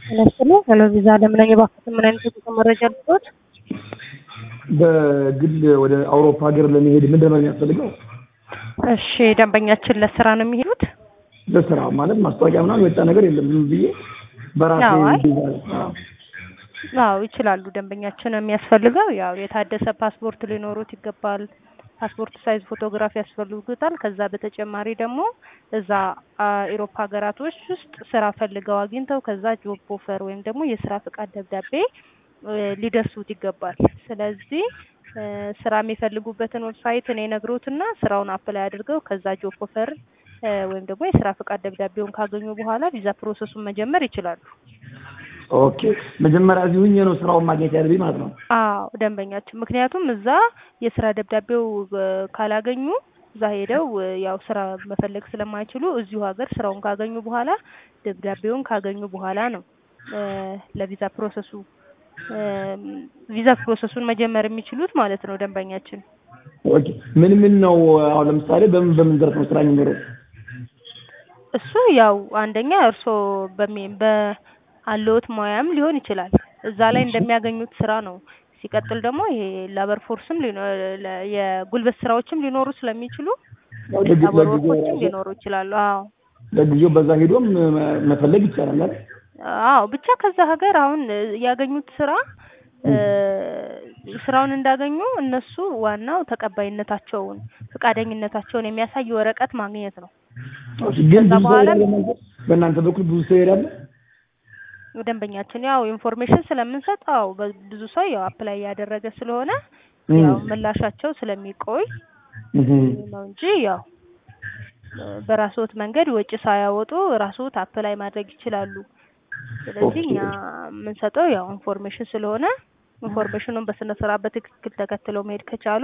ተነስሎ ሄሎ ቪዛ ለምን የባኩትን ምን አይነት የጉዞ መረጃ ልትወት? በግል ወደ አውሮፓ ሀገር ለመሄድ ምንድን ነው የሚያስፈልገው? እሺ ደንበኛችን ለስራ ነው የሚሄዱት? ለስራ ማለት ማስታወቂያ ምናምን የወጣ ነገር የለም። ዝም ብዬ በራሴ አዎ፣ አይ። ቪዛ አዎ። አዎ ይችላሉ። ደንበኛችን የሚያስፈልገው ያው የታደሰ ፓስፖርት ሊኖሩት ይገባል። ፓስፖርት ሳይዝ ፎቶግራፍ ያስፈልጉታል። ከዛ በተጨማሪ ደግሞ እዛ አውሮፓ ሀገራቶች ውስጥ ስራ ፈልገው አግኝተው ከዛ ጆብ ኦፈር ወይም ደግሞ የስራ ፍቃድ ደብዳቤ እ ሊደርሱት ይገባል። ስለዚህ እ ስራ የሚፈልጉበትን ዌብሳይት እኔ ነግሮትና ስራውን አፕላይ አድርገው ከዛ ጆብ ኦፈር እ ወይም ደግሞ የስራ ፍቃድ ደብዳቤውን ካገኙ በኋላ ቪዛ ፕሮሰሱን መጀመር ይችላሉ። ኦኬ መጀመሪያ እዚህ ሁኜ ነው ስራውን ማግኘት ያለብኝ ማለት ነው። አዎ ደንበኛችን፣ ምክንያቱም እዛ የስራ ደብዳቤው እ ካላገኙ እዛ ሄደው እ ያው ስራ መፈለግ ስለማይችሉ እዚሁ ሀገር ስራውን ካገኙ በኋላ ደብዳቤውን ካገኙ በኋላ ነው እ ለቪዛ ፕሮሰሱ እ ቪዛ ፕሮሰሱን መጀመር የሚችሉት ማለት ነው ደንበኛችን። ኦኬ ምን ምን ነው አሁን ለምሳሌ በምን በምን ዘርፍ ነው ስራ የሚኖረው? እሱ ያው አንደኛ እርስዎ በሚ በአለዎት ሙያም ሊሆን ይችላል እዛ ላይ እንደሚያገኙት ስራ ነው። ሲቀጥል ደግሞ ይሄ ላበር ፎርስም ሊኖ ለ- የጉልበት ስራዎችም ሊኖሩ ስለሚችሉ ለጊ- ላበር ለጊዜው ወርኮችም ራሱ ሊኖሩ ይችላሉ። አዎ ለጊዜው በዛ ሄዶም መ- መፈለግ ይቻላል አይደል? አዎ ብቻ ከዛ ሀገር አሁን እ ያገኙት ስራ እ ስራውን እንዳገኙ እነሱ ዋናው ተቀባይነታቸውን ፈቃደኝነታቸውን የሚያሳይ ወረቀት ማግኘት ነው። ኦኬ፣ ግን ከዛ ብዙ ሰው በኋላ ይሄዳል እናንተ በእናንተ በኩል ብዙ ሰው ይሄዳል? ደንበኛችን ያው ኢንፎርሜሽን ስለምንሰጥ አዎ በ- ብዙ ሰው ያው አፕላይ ያደረገ ስለሆነ እም። ያው ምላሻቸው ስለሚቆይ እህ። ነው እንጂ ያው እ በራስዎት መንገድ ወጪ ሳያወጡ ራስዎት አፕላይ ማድረግ ይችላሉ። ስለዚህ ኦኬ። እኛ የምንሰጠው ያው ኢንፎርሜሽን ስለሆነ ኢንፎርሜሽኑን በስነ ስርዓት በትክክል ተከትለው መሄድ ከቻሉ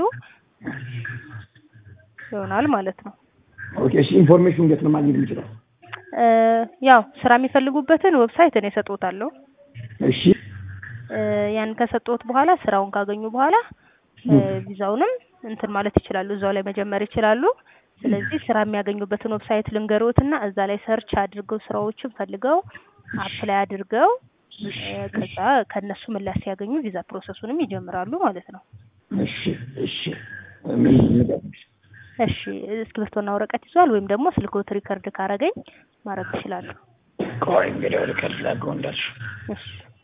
ይሆናል ማለት ነው። ኦኬ እሺ፣ ኢንፎርሜሽን እንዴት ነው ማግኘት የምችለው? እ ያው ስራ የሚፈልጉበትን ዌብሳይት እኔ እሰጥዎታለሁ። እሺ እ ያን ከሰጠሁት በኋላ ስራውን ካገኙ በኋላ እ ቪዛውንም እንትን ማለት ይችላሉ፣ እዛው ላይ መጀመር ይችላሉ። ስለዚህ ስራ የሚያገኙበትን ዌብሳይት ልንገሮትና እዛ ላይ ሰርች አድርገው ስራዎችን ፈልገው አፕላይ አድርገው እ ከዛ ከእነሱ ምላሽ ሲያገኙ ቪዛ ፕሮሰሱንም ይጀምራሉ ማለት ነው። እሺ እሺ ምን ንገሪኝ። እሺ እስክሪብቶና ወረቀት ይዟል ወይም ደግሞ ስልክዎት ሪከርድ ካረገኝ ማድረግ ይችላሉ። ቆይ እንግዲህ ወደ ከርድ ላድርገው እንዳልሽው። እሺ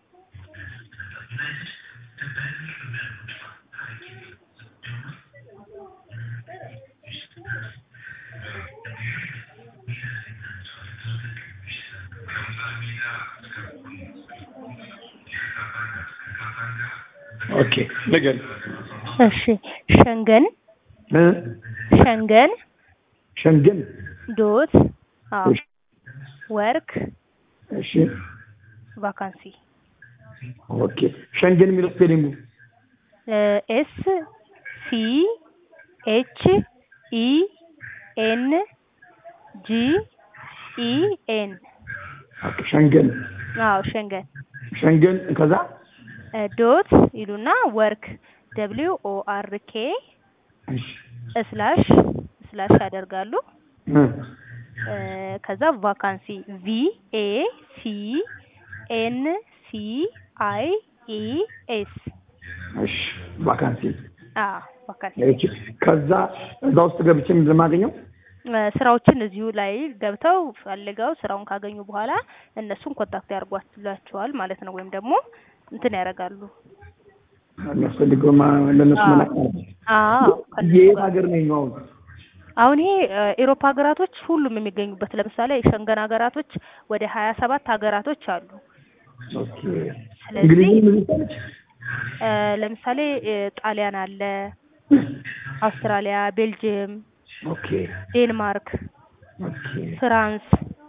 ኦኬ ንገሪኝ። እሺ ሸንገን እ ሸንገን ሸንገን ዶት አዎ እሺ ወርክ እሺ ቫካንሲ ኦኬ ሸንገን የሚለው ስፔሊንጉ ኤስ ሲ ኤች ኢ ኤን ጂ ኢ ኤን ኦኬ ሸንገን አዎ ሸንገን ሸንገን ከዛ ዶት ይሉና ወርክ ደብሊው ኦ አር ኬ እሺ ስላሽ ስላሽ ያደርጋሉ። እ እ ከዛ ቫካንሲ ቪ ኤ ሲ ኤን ሲ አይ ኢ ኤስ እሺ ቫካንሲ አዎ ቫካንሲ እሺ ከዛ እዛ ውስጥ ገብቼ ምንድን ነው የማገኘው? እ ስራዎችን እዚሁ ላይ ገብተው ፈልገው ስራውን ካገኙ በኋላ እነሱን ኮንታክት ያደርጓላቸዋል ማለት ነው። ወይም ደግሞ እንትን ያደርጋሉ። የሚያስፈልገው ማ- ለእነሱ አዎ። መላክ ማለት ነው። አዎ ከእነሱ የት ጋር ሀገር ነኝ አሁን? አሁን ይሄ እ ኤሮፓ ሀገራቶች ሁሉም የሚገኙበት ለምሳሌ የሸንገን ሀገራቶች ወደ ሀያ ሰባት ሀገራቶች አሉ። ኦኬ ስለዚህ እንግሊዝኛ ምን ይባላል? እ ለምሳሌ እ ጣሊያን አለ፣ አውስትራሊያ፣ ቤልጅየም፣ ኦኬ ዴንማርክ፣ ኦኬ ፍራንስ፣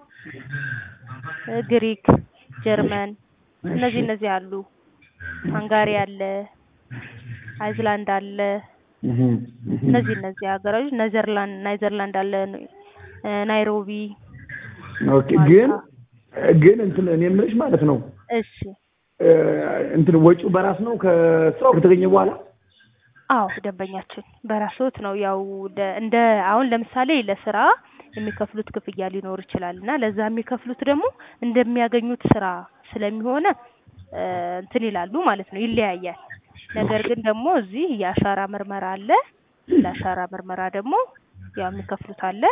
እ ግሪክ፣ ጀርመን እነዚህ እነዚህ አሉ። ሃንጋሪ አለ፣ አይዝላንድ አለ። እህ እህ እነዚህ እነዚህ ሀገሮች ኔዘርላንድ ናይዘርላንድ አለ፣ እ ናይሮቢ፣ ኦኬ ግን ግን እንትን እኔ የምልሽ ማለት ነው እሺ እ እንትን ወጪው በራስ ነው ከስራው ከተገኘ በኋላ አዎ ደንበኛችን በራስዎት ነው። ያው ደ- እንደ አሁን ለምሳሌ ለስራ የሚከፍሉት ክፍያ ሊኖር ይችላል እና ለዛ የሚከፍሉት ደግሞ እንደሚያገኙት ስራ ስለሚሆነ እ እንትን ይላሉ ማለት ነው ይለያያል። ነገር ግን ደግሞ እዚህ የአሻራ ምርመራ አለ። ለአሻራ ምርመራ ደግሞ ያው የሚከፍሉት አለ።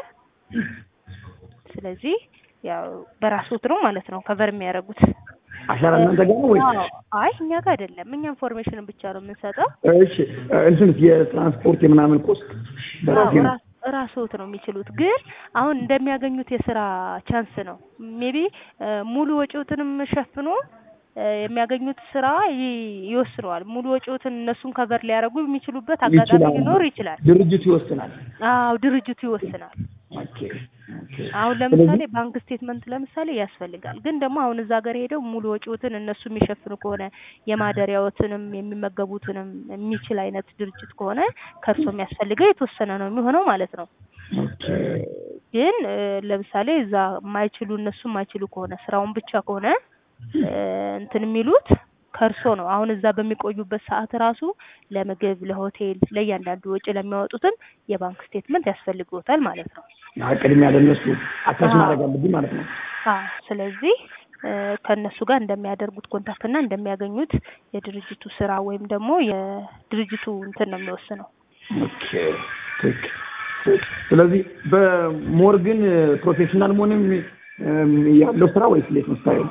ስለዚህ ያው በራስዎት ነው ማለት ነው ከቨር የሚያደርጉት። አሻራ እናንተ ጋር ነው ወይስ? አዎ አይ እኛ ጋር አይደለም። እኛ ኢንፎርሜሽንን ብቻ ነው የምንሰጠው። እሺ እንትን የትራንስፖርት የምናምን ኮስት በራሴ አዎ ነው። ራ- ራስዎት ነው የሚችሉት። ግን አሁን እንደሚያገኙት የስራ ቻንስ ነው። ሜቢ ሙሉ ወጪዎትንም ሸፍኖ እ የሚያገኙት ስራ ይ- ይወስነዋል። ሙሉ ወጪዎትን እነሱን ከቨር ሊያደርጉ የሚችሉበት አጋጣሚ ይችላል። ሊኖር ይችላል። ድርጅቱ ይወስናል። አዎ ድርጅቱ ይወስናል። ኦኬ ኦኬ። አሁን ለምሳሌ ባንክ ስቴትመንት ለምሳሌ ያስፈልጋል። ግን ደግሞ አሁን እዛ ሀገር ሄደው ሙሉ ወጪዎትን እነሱ የሚሸፍኑ ከሆነ የማደሪያዎትንም የሚመገቡትንም የሚችል አይነት ድርጅት ከሆነ ከእርሶ የሚያስፈልገው የተወሰነ ነው የሚሆነው ማለት ነው። ኦኬ ግን እ ለምሳሌ እዛ የማይችሉ እነሱ የማይችሉ ከሆነ ስራውን ብቻ ከሆነ እ እንትን የሚሉት ከእርሶ ነው። አሁን እዛ በሚቆዩበት ሰዓት ራሱ ለምግብ፣ ለሆቴል፣ ለእያንዳንዱ ወጪ ለሚያወጡትም የባንክ ስቴትመንት ያስፈልግዎታል ማለት ነው። ያ ቅድሚያ ለእነሱ አታች አዎ። ማድረግ አለብኝ ማለት ነው። አዎ ስለዚህ እ ከእነሱ ጋር እንደሚያደርጉት ኮንታክት እና እንደሚያገኙት የድርጅቱ ስራ ወይም ደግሞ የድርጅቱ እንትን ነው የሚወስነው። ኦኬ ትክ ትክ። ስለዚህ በሞር ግን ፕሮፌሽናል መሆንም እም፣ ያለው ስራ ወይስ እንዴት ነው ስታየው?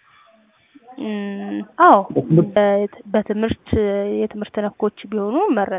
እም፣ አዎ በትምህርት በት- በትምህርት የትምህርት ነኮች ቢሆኑ መረጥ